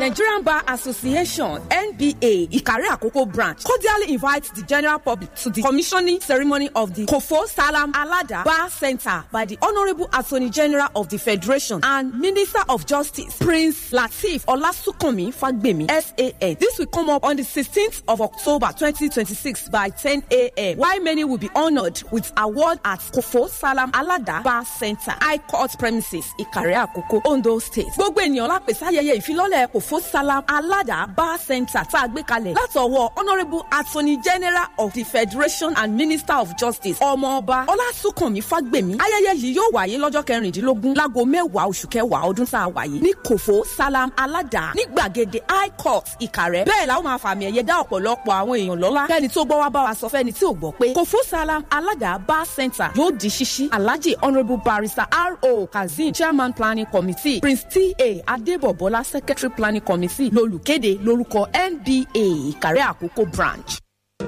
Nigerian Bar Association NBA Ikare Akoko branch cordially invites the general public to the commissioning ceremony of the Kofo Salam Alada Bar Center by the Honorable Attorney General of the Federation and Minister of Justice Prince Lateef Olasukomi Fagbemi SAN. This will come up on the 16th of October 2026 by 10 a.m. While many will be honored with award at Kofo Salam Alada Bar Center, High Court premises, Ìkàrẹ́ Àkókò, Ondo State. Gbogbo ènìyàn lápèsè ayẹyẹ ìfilọ́lẹ̀ Kofo Salam Alada Bar Center tá a gbé kalẹ̀ látọwọ́ Honourable Attorney General of the Federation and Minister of Justice Ọmọọba Ọlásùnkànmí Fágbèmí. Ayẹyẹ yìí yóò wáyé lọ́jọ́ kẹrìndínlógún láago mẹ́wàá oṣù kẹwàá ọdún tá a wà yìí ní Kofo Salam Alada ní gbàgede High Court Ìkàrẹ́. Bẹ́ẹ̀ la ó máa fàmì ẹ̀yẹ dá ọ̀pọ̀lọpọ̀ àwọn èèyàn lọ́lá. Kẹ́ni tó gbọ́ wá bá wa sọ fẹ́ni tí ò gbọ́ pé Kofo Salam Alada Bar Center yóò di ṣíṣí Alhaji Honourable Barrister R.O. Kazeem Chairman Planning Committee Prince T.A. Adébọ̀bọ́lá Secretary Planning Committee lolùkéde lórúkọ NBA Ìkàrẹ́ Àkókò branch.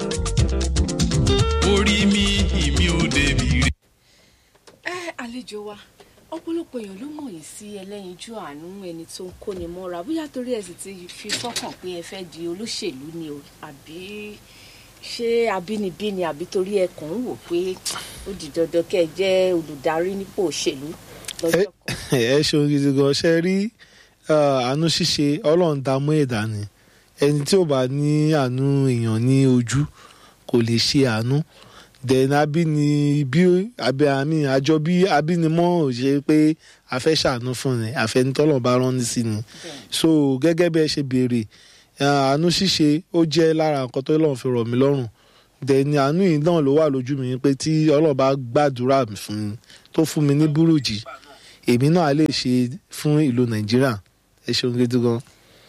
orí mi ìmí ò débi rí. ẹ àlejò wa ọ̀pọ̀lọpọ̀ èèyàn ló mọ̀ yín sí ẹlẹ́yinjú àánú ẹni tó ń kóni mọ́ra bóyá torí ẹ sì ti fi fọ́kàn pé ẹ fẹ́ di olóṣèlú ni o àbí ṣé abínibí ni àbí torí ẹ kàn ń wò pé ó di dandan kẹ́ ẹ jẹ́ olùdarí nípò òṣèlú lọ́jọ́ kan. ẹ ṣeun gidi gan ṣe rí àánú ṣíṣe ọlọ́run dá mú ẹ̀dá ni ẹni tí ò bá ní àánú èèyàn ní ojú kò lè ṣe àánú then abínibí abẹ àmì àjọ bí abínimọ́ ò ṣe pé a fẹ́ ṣàánú fún ni àfẹnitọ́lọ̀ bá rán ní sí ni so gẹ́gẹ́ bí ẹ ṣe béèrè àánú ṣíṣe ó jẹ́ lára nǹkan tó lọ́n fi rọ̀ mí lọ́rùn then àánú yìí náà ló wà lójú mi pé tí ọlọ́run bá gbàdúrà mi fún mi tó fún mi ní búrújì èmi náà lè ṣe fún ìlú nàìjíríà ẹ ṣeun gidi gan.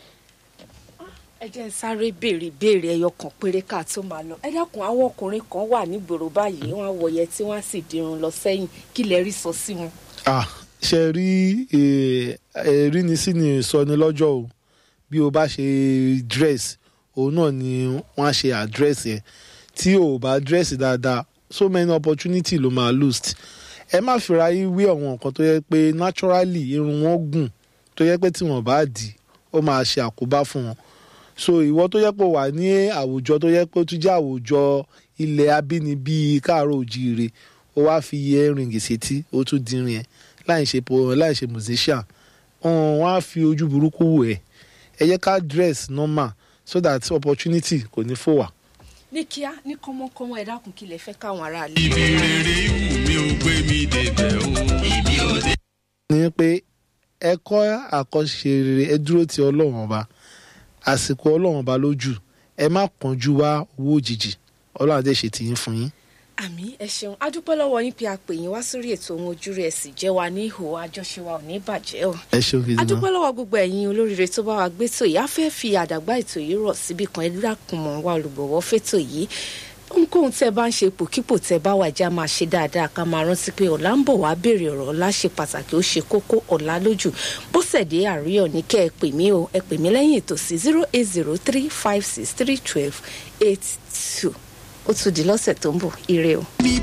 ẹ jẹ́ ń sáré béèrè béèrè ẹyọ kan péré ká tó máa lọ ẹ dákun àwọn ọkùnrin kan wà nígboro báyìí wọ́n á wọ̀yẹ tí wọ́n á sì dirun lọ sẹ́yìn kí lẹ rí sọ sí wọn. ah ṣe rí ẹ̀rí ni sí ni ìsọni lọ́jọ́ o bí o bá ṣe dress òun náà ni wọ́n á ṣe address yẹn tí o bá dress dáadáa so many opportunity ló máa lose ẹ má fira yín wí àwọn nǹkan tó yẹ pé naturally irun wọn gùn tó yẹ pé tí wọn bá dì ó máa ṣe àkóbá fún wọn so ìwọ tó yẹ pé wà ní àwùjọ tó yẹ pé ó tún jẹ́ àwùjọ ilẹ̀ abínibí káàárọ̀ òjíire ó wá fi earring sétí ó tún dín rin ẹ láì ṣe po láì ṣe musician wọn á fi ojú burúkú wò ẹ ẹ yẹ ká dress normal so that opportunity kò ní fò wá. ní kíá ní kọ́mọ́kọ́mọ́ ẹ dákun kí lẹ fẹ́ káwọn aráàlú. ibi rere wù mí ò gbé mi débẹ̀ o ìmí ò dé. ni pé ẹ kọ́ àkọ́ṣe rere ẹ dúró ti ọlọ́run ọba àsìkò ọlọ́run ọba lójú ẹ má kánjú wá owó òjijì ọlọ́run adé ṣe tìyín fún yín. àmì ẹ ṣeun adúpẹ́ lọ́wọ́ yín pé a pè yín wá sórí ètò ohun ojú rẹ̀ sì jẹ́ wa ní ìhò àjọṣe wa ò ní bàjẹ́ o. ẹ ṣeun gidi adúpẹ́ gan. lọ́wọ́ gbogbo ẹ̀yin olóríire tó bá wa gbé tò yìí a fẹ́ fi àdàgbà ètò yìí rọ̀ síbi kan ẹ dákun mọ́ wa olùgbọ̀wọ́ fẹ́tò yìí ohunkóhun tẹ bá ń ṣe ipòkípò tẹ bá wà já máa ṣe dáadáa ká máa rántí pé ọ̀la ń bọ̀ wá béèrè ọ̀rọ̀ ọ̀la ṣe pàtàkì ó ṣe kókó ọ̀la lójú bọ́sẹ̀dé àríyọ̀ ní kẹ́ ẹ pè mí o ẹ pè mí lẹ́yìn ètò sí zero eight zero three five six three twelve eight two ó tún di lọ́sẹ̀ tó ń bọ̀ ire o.